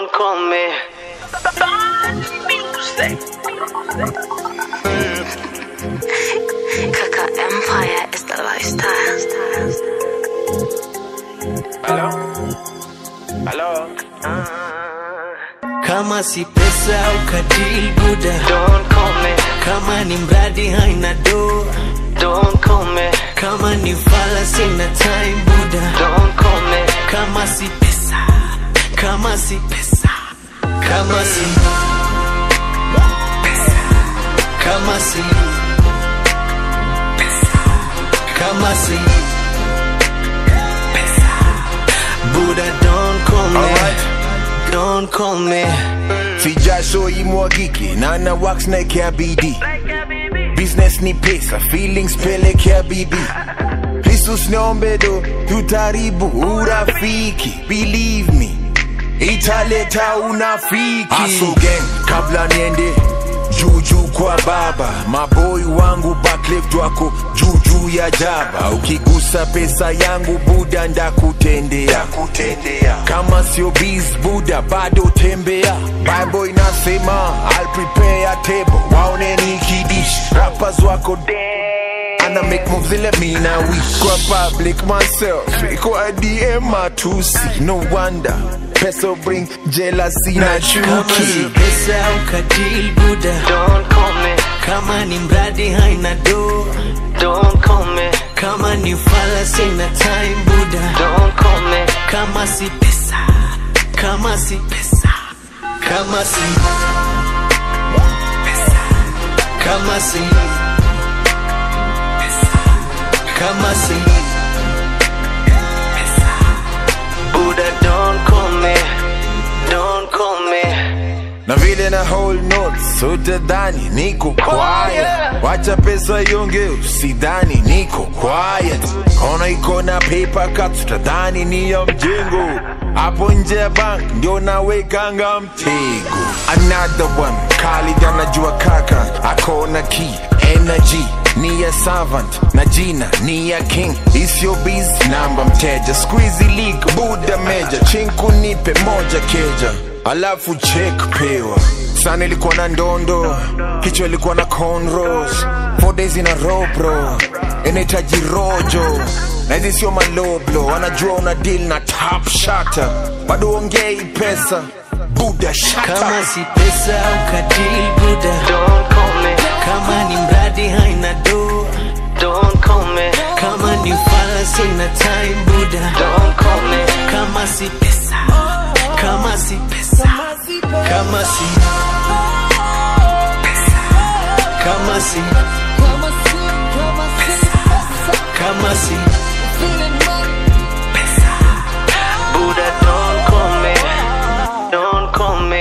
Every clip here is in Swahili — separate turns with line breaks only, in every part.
Don't call me.
Kaka Empire is the lifestyle.
Hello? Hello?
kama si pesa ukadili buda
Don't call me.
kama ni mradi haina do
Don't call me.
kama ni fala sina time buda
Don't call me.
kama si pesa kama si pesa kama si pesa kama si pesa kama si pesa buda don't call me
Alright.
don't call me
si jasho imwagike na na wax naekea bidii business ni pesa feelings pelekea bibi lisus niombedo tutaribu urafiki believe me italeta unafiki Hustle gang kabla niende juujuu kwa baba maboi wangu backlift wako juujuu ya jaba ukigusa pesa yangu buda ndakutendea kutendea kama sio biz buda bado tembea bible inasema I'll prepare a table waone nikidish rappers wako damn ana make moves ile mina wish kwa public myself kwa DM matusi no wonder pesa bring jealousy na
kama si
chuki
pesa ukadili buda
Don't call me.
kama ni mradi haina do
Don't call me.
kama ni fala sina time buda
Don't call me.
kama si pesa kama si pesa kama si pesa kama si pesa kama si pesa
Buddha, don't call me. Don't call me.
na vile na hold notes utadhani niko quiet wacha pesa yonge usidhani niko quiet kona iko na paper cuts utadhani ni ya mjengo hapo nje ya bank ndio nawekanga mtego another one kali anajua kaka akona key energy ni ya servant na jina ni ya king isyo biz namba mteja squeezy league buda meja chinku nipe moja keja alafu check pewa sana ilikuwa na ndondo kichwa ilikuwa na cornrows four days in a row bro inahitaji rojo na hizi sio maloblo wanajua una deal na top shata bado ongei pesa buda shata
kama si pesa ukadili buda
Don't call me.
kama ni mradi haina do
Don't call me.
kama ni fala sina time buda
Don't call me.
kama si pesa kama si pesa kama si pesa kama si kama si pesa
Buddha, don't call me. Don't call me.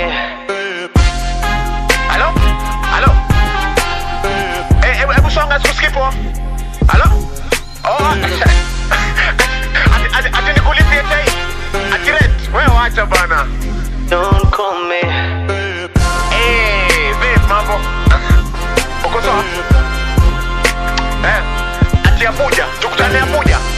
Halo? Halo? Eh, hebu hebu songa sikusikipo. Halo? Oh. ati ati ati nikulipie chai. Ati rent. Wewe wacha bana.
Don't call me.
Eh, vipi mambo? Uko sawa? Eh, ati Abuja. Tukutane Abuja.